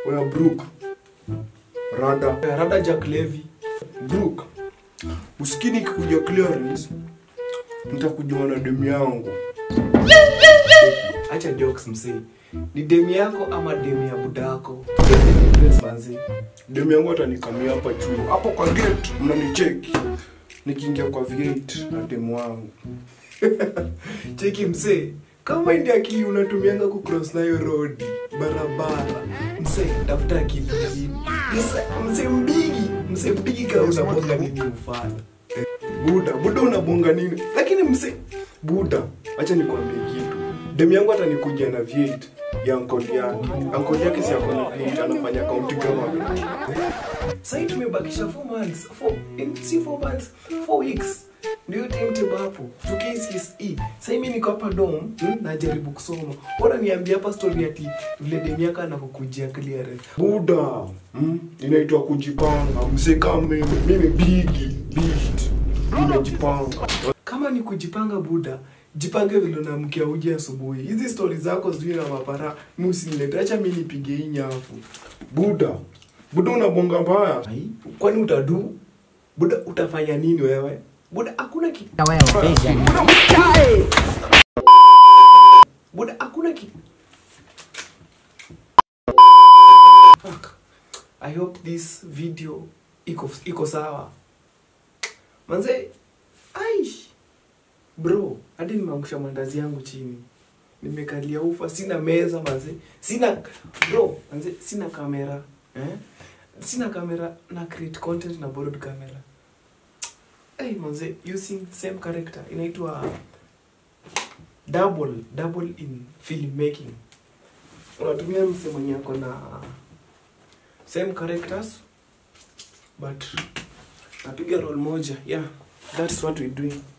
Oya Brook. Rada. Rada Jack Levy. Brook. Usikini kikuja clearance. Nitakujua na demu yangu. acha jokes msee ni demu yako ama demu ya budako There's a difference, manze Demu yangu atanikamia hapa juu. Hapo kwa gate mnanicheki. Nikiingia kwa V8 na demu wangu. cheki msee kama ndi akili unatumianga kucross nayo road barabara msee tafuta akili ingine Msee- msee mbigi msee mbigi kama unabonga nini ufala Buda, Buda unabonga nini? Lakini mse Buda, acha nikwambie kitu. Demu yangu atanikujia na V8 ya ankoli yake. Ankoli yake si ako na V8 anafanya county government. sahii tumebakisha 4 months four, in, si 4 months 4 weeks ndio timetable hapo to KCSE sahii mi niko hapa dom hmm, najaribu kusoma bora niambia hapa story ati vile demu yako anakukujia clearance Buda, mm, inaitwa kujipanga. Mse kama mimi, mimi bigi, beast. Nimejipanga. kama ni kujipanga buda jipange vile unamkia uji asubuhi hizi stori zako sijui na mapara mi usinilete acha mi nipige hii nyafu Buda, Buda unabonga mbaya. Ai, kwani utadu buda utafanya nini wewe buda hakuna ki buda hakuna ki Fuck. i hope this video iko iko sawa manze aish bro hadi nimeangusha mandazi yangu chini nimekalia ufa sina meza manze sina bro manze sina kamera eh? sina kamera na create content na borrowed camera hey, manze using same character inaitwa double double in filmmaking unatumia mse mwenye ako na same characters but napiga role moja yeah that's what we doing